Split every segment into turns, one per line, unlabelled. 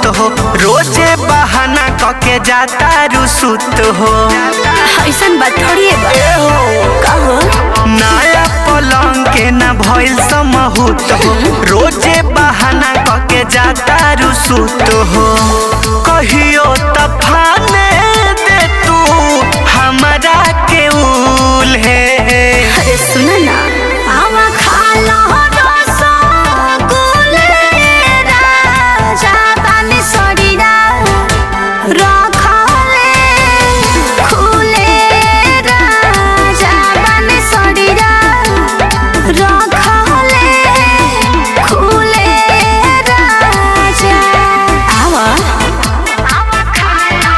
बहुत हो रोजे बहाना कके जाता रुसुत हो
ऐसन बात थोड़ी है बा
ए हो
कहो
नया पलंग के ना भइल समहूत हो रोजे बहाना कके जाता रुसुत हो कहियो तफाने दे तू हमरा के उल है
अरे सुन ना आवा खा लो रसगुल्ले राजा बानी सड़ीरा रखले खुले राजा बानी सड़ीरा रखले खुले राजा आवा आवा खा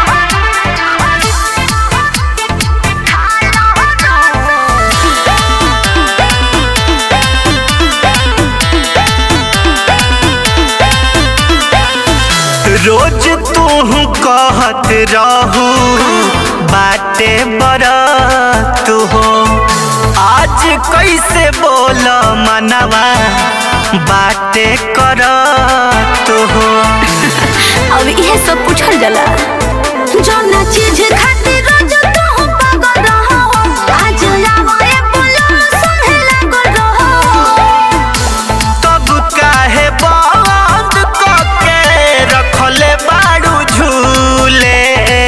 रोज तू कहत रहू बाटे बरत हो आज कैसे बोल मनवा बाटे करत हो
अब इहे सब पूछल जाला जौना चीज खातिर रोज तू पागल रहो आज आवे बोलो संगे लागल रहो
तब काहे बंद कके रखले बाड़ू झूले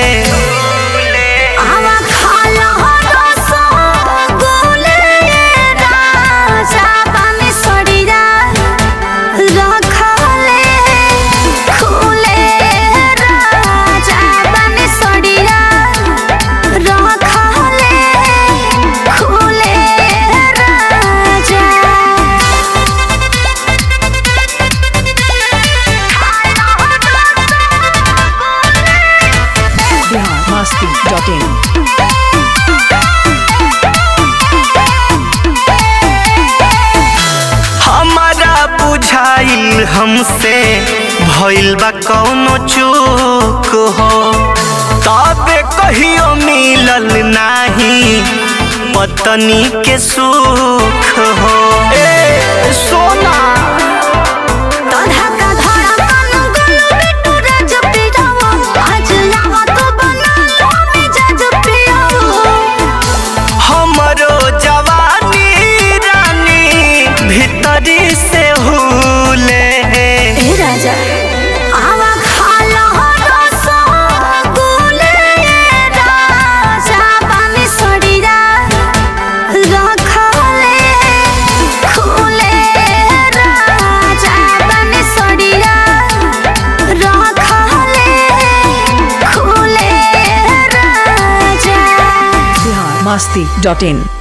आवा खा लो रसगुल्ले राजा बानी सड़ीरा रखले खुले राजा बानी सड़ीरा रखले खुले राजा
biharmasti.in
हमारा बुझाइल हमसे भइल बा कौनो चूक हो तबे कहियो मिलल नाही पत्नी के सुख हो ए सोना
तोधा का धड़कन गुल बिटू राज पियावो आज आवा तो बना लो मिजाज पियावो
हमरो जवानी रानी भीतरी से हुले
ए राजा आवा खा लो रसगुल्ले राजा बानी सड़ीरा रखले खुले राजा बानी सड़ीरा रखले खुले राजा
biharmasti.in